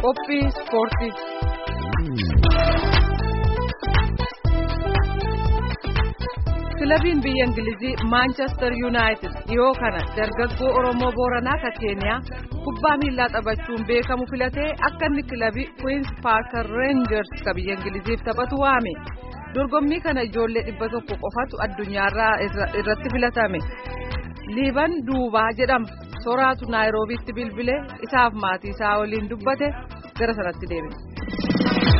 Qophii ispoortii. Kilabiin biyya Ingilizii Maanchestar Yuunaayitid dhiyoo kana dargaggoo Oromoo Booranaa ka Keeniyaa kubbaa miilaa taphachuun beekamu filatee akka inni kilabii Queens Parker Rangers ka biyya Ingiliziif taphatu waame. Dorgommii kana ijoollee dhibba tokko qofatu addunyaarraa irratti filatame. Liiban Duubaa jedhama. Soraatu Naayiroobiitti bilbilee isaaf maatii isaa waliin dubbate gara sanatti deebine.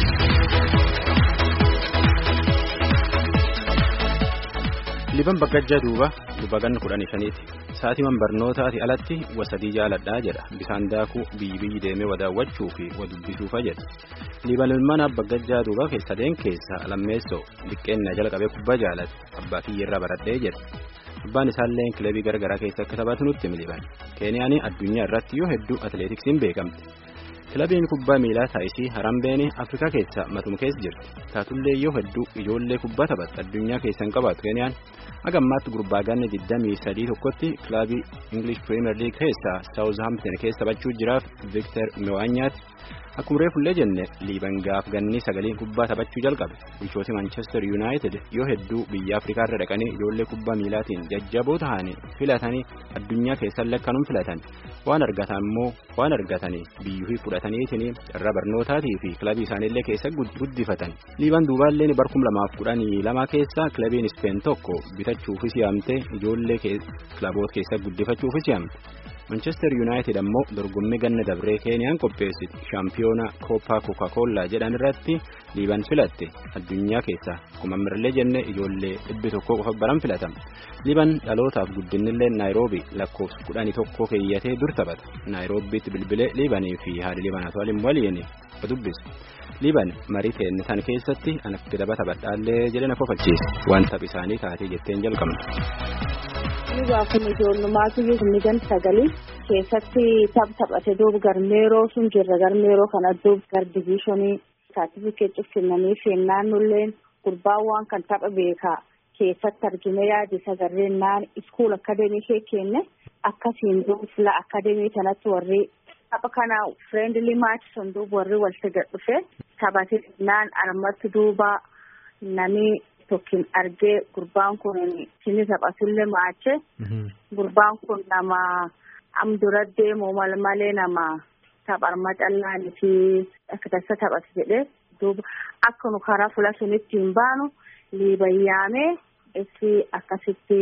Liban Baggajjaa Duuba Dubagan kudhanii shaniiti. Saatiiwwan barnootaati alatti wasadii jaaladhaa jedha. Bisaan daakuu biyyi biyyi deemee wadaawwachuu fi wadubbisuufa jedha. Liban ilmaan Baggajjaa Duuba sadeen keessa lammeessoo diqqeennaa jala qabee kubbaa jaalate. Abbaa kiyyeerraa baradhee jedha. Abbaan isaallee kilabii garaagaraa keessa akka taphatu nutti miliban. Keeniyaan addunyaa irratti yoo hedduu atileetiksiin beekamti. Kilabiin kubbaa miilaa taa'isii Harambeeni Afrikaa keessa matuma keessa jirti. Taatullee yoo hedduu ijoollee kubbaa taphattu addunyaa keessa hin qabaatu Keeniyaan. Haga ammaatti gurbaa ganna 23 tokkotti kilabii English Premier League keessa Southampton keessa taphachuu jiraaf Victor Mewaanyaati. Akkuma reefullee jenne liiban gaaf ganni sagaleen kubbaa taphachuu jalqabe. Bulchooti Manchester United yoo hedduu biyya Afrikaa irra dhaqanii ijoollee kubbaa miilaatiin jajjaboo ta'anii filatanii addunyaa keessallee akkanum filatan. Waan argatan immoo waan argatanii biyyuu fudhataniitiin irra barnootaatii fi kilabii isaaniillee keessa guddifatan. Liiban duubaallee barkum lamaaf kudhanii lama keessa kilabiin Speen tokko bitachuufis yaamte ijoollee kilaboota keessa guddifachuufis yaamte. Manchester United ammoo dorgommii ganna dabree Keeniyaan qopheessiti shaampiyoona Kooppaa Kookaa-Koollaa jedhan irratti liiban filatte addunyaa keessa akkuma amirallee jenne ijoollee dhibbi tokko qofa baran filatama. Liiban dhalootaaf guddinillee Naayiroobii lakkoofsa kudhanii tokko keeyyatee dur taphata. Naayiroobiitti bilbilee liibanii fi haadha liibanaatu waliin waliin dubbisu. Liiban marii teenne tan keessatti anatti daba taphadhaallee jedhee na kofalchiise waan taph isaanii taatee jetteen jalqabna. Liibaa kun ijoollummaatu miidhan sagalii keessatti taph taphate duuba garmeeroo sun jirra garmeeroo kana duuba gar diviishonii saartifikeetii kennanii fi naannolleen gurbaan waan kan tapha beekaa keessatti argine yaadi sagarreen naan iskuul akadeemii kee kenne akkasiin duuba fila akadeemii kanatti warri tapha kana fireendiilii maach sun duuba warri walitti gad dhufe taphate naan armatti duuba nami. tokkin argee gurbaan kun sini taphatullee maache gurbaan kun nama am dura deemu mal malee nama tapharma callaanii fi akka tasa taphate jedhee duuba akka nu karaa fuula sunitti hin baanu liibayyaamee itti akkasitti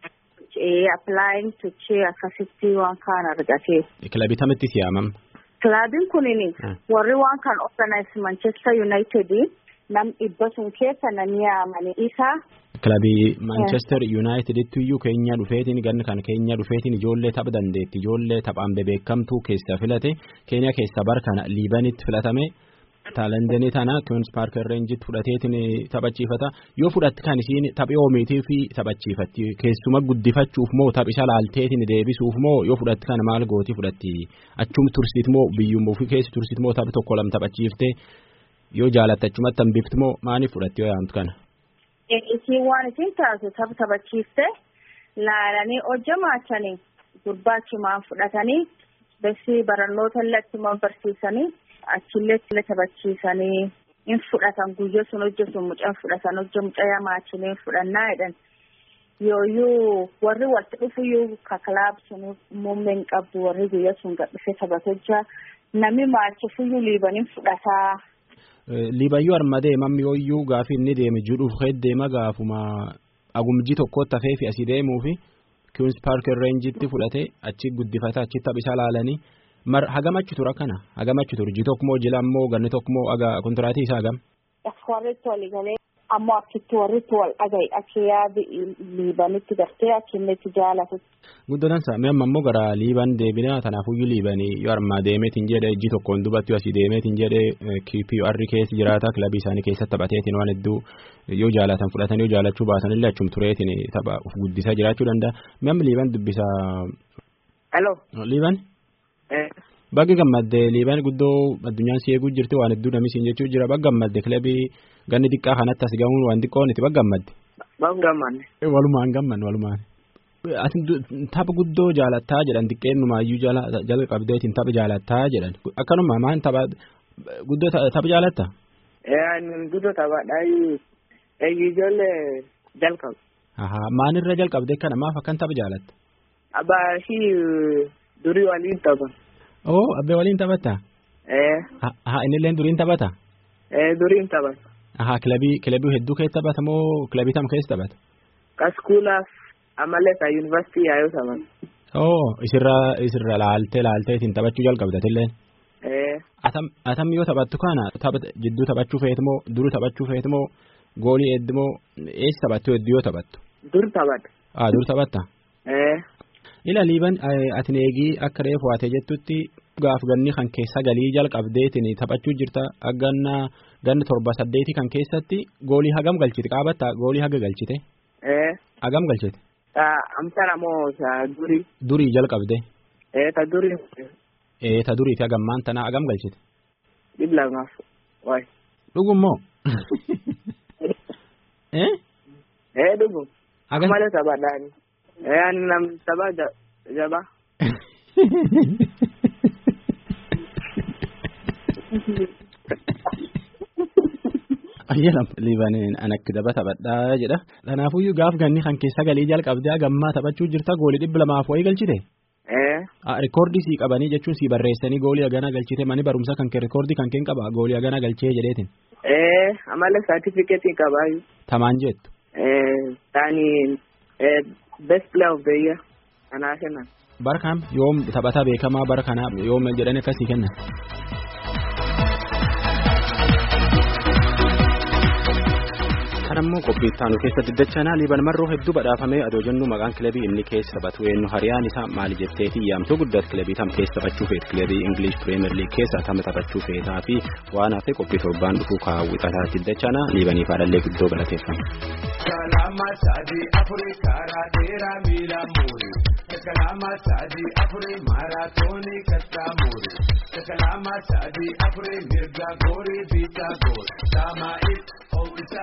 applying tochee akkasitti waan kaan argate. Kilabii tamitti siyaamam. Kilabiin kunin warri waan kan organize Manchester United. nam dhibba sun keessa namni yaamanii isaa. Kilabii Manchester United iyyuu keenya dhufeetiin ganna kan keenya dhufeetiin ijoollee tapha dandeetti ijoollee taphaan bebeekamtuu keessa filate keenya keessa bar kana liibanitti filatame taalendenii tana Queens Parker Rangetti fudhateetiin taphachiifata yoo fudhatti kan isiin taphee oomiitii fi taphachiifatti keessuma guddifachuuf moo taphisa laalteetiin deebisuuf moo yoo fudhatti kana maal gootii fudhatti achum tursiit moo biyyummaa ofii keessi tursiit moo tapha tokko lama taphachiiftee. yoo jaalatte achumatti hambifti moo maaliif fudhatti yoo yaamtu kana. Isiin waan isin taasisu tapha taphachiifte laalanii hojjamaachanii gurbaachumaan fudhatanii bessi barannoota illee achumaan barsiisanii achillee illee taphachiisanii hin fudhatan guyyaa sun hojjetu mucaan fudhatan hojja mucaa maachinee fudhannaa jedhan yooyyuu warri walitti dhufuyyuu kakalaab sun muummeen qabdu warri guyyaa sun gadhiisee taphatu hojjaa namni maachifuyyuu liibaniin fudhataa. Liibayyuu arma deemam yooyyuu gaafi inni deeme judhuuf deema gaafuma agumjii tokkotti hafee fi asii deemuu fi Queens Parker Rangetti fudhatee achi guddifata achi taphisaa laalanii mar hagamachi tura kana hagamachi tura ji tokko moo jila ammoo ganni tokko moo aga kontiraatii isaa hagam. Warritti walii galee ammoo achitti warritti wal dhagaye achi yaadi liibanitti gartee achi inni itti jaalatu. Guddatan isaa mi'amma ammoo gara liiban deebina tanaafuyyuu liibanii yoo armaa deemeetiin jedhe ijji tokkoon dubatti asii deemeetiin jedhe QPR keessa jiraata kilabii isaanii keessatti taphateetiin waan hedduu yoo jaalatan fudhatan yoo jaalachuu baasanillee achum tureetiin tapha of guddisaa jiraachuu danda'a mi'amma liiban dubbisaa. Hello. Liiban. Bagga gammadde liiban guddoo addunyaan si eeguu jirti waan hedduu namni siin jechuu jira bagga gammadde kilabii ganni xiqqaa kanatti as gahuun waan xiqqoon itti bagga gammadde. Bagga gammadde. Walumaan gammanne walumaan. ati tapha guddoo jaalattaa jedhan xiqqeenumaayyuu jalqabdeetiin tapha jaalattaa jedhan akkanuma maan tapha guddoo tapha jaalatta. Guddoo taphaadhaa ijoollee jalqabu. Maalirra jalqabdee kana maaf akkan tapha jaalatta? Abbaa fi durii waliin tapha. Oo abbee waliin taphatta? Haa innillee duriin taphata? Duriin taphata. Haa kilabii kilabii hedduu keessa taphata moo kilabii tam keessa taphata? Kaskuulaaf amalee ka yuunivarsiitii yaayoo taphata. Oo isirra isirra laaltee laaltee ittiin taphachuu jalqabdatillee? Atam atam yoo taphattu kana tapha jidduu taphachuu feetmoo duru taphachuu feetmoo goolii heddumoo eessa taphattu hedduu yoo taphattu? Dur taphata. Haa dur taphatta? Ila liiban ati eegii akka reefu waatee jettutti gaaf ganni kan keessa galii jalqabdeetiin taphachuu jirta ganna ganna torba saddeeti kan keessatti goolii hagam galchite qaabatta goolii haga galchite. Hagam galchite. Amsana moo durii. Durii jalqabde. Ta durii. Ta durii fi hagammaan tana hagam galchite. Dhibba lamaaf waay. Dhugummoo. Eh dhugum. Malee taphaadhaani. Ani nam tapha jaba. Ayyalam liibaneen anakki daba taphadhaa jedha. Kanaafuyyuu gaaf ganni kan keessa galii jalqabdee gammaa taphachuu jirta goolii dhibba lamaaf wayii galchite. Rikoordii sii qabanii jechuun sii barreessanii goolii hagana galchite mani barumsa kan kee rikoordii kan keen qaba goolii hagana galchee jedheetin. Amala saartifikeetii qabaayu. Tamaan jettu. Taani best player of the year kanaa kennan. Bara kam yoom taphataa beekamaa bara kanaa yoom jedhanii akkasii kennan. Kanammoo qophii ittaanu keessatti dachanaa liiban marroo hedduu badhaafamee adoo jennu maqaan kilabii inni keessa taphatu eenyu hariyaan isaa maali jetteefi yaamtuu guddaatti kilabii tam keessa taphachuu feet kilabii ingilish pireemer liig keessa tama taphachuu feetaa fi waan hafe qophii torbaan dhufuu kaawwixataatti dachanaa liibaniif haadhallee guddoo galateeffama. Kalama sadii afurii karaa dheeraa miila muuri. Kalama sadii afurii maaraatoonii kattaa muuri. Kalama sadii afurii mirga goorii biitaa goori. Saamaa'if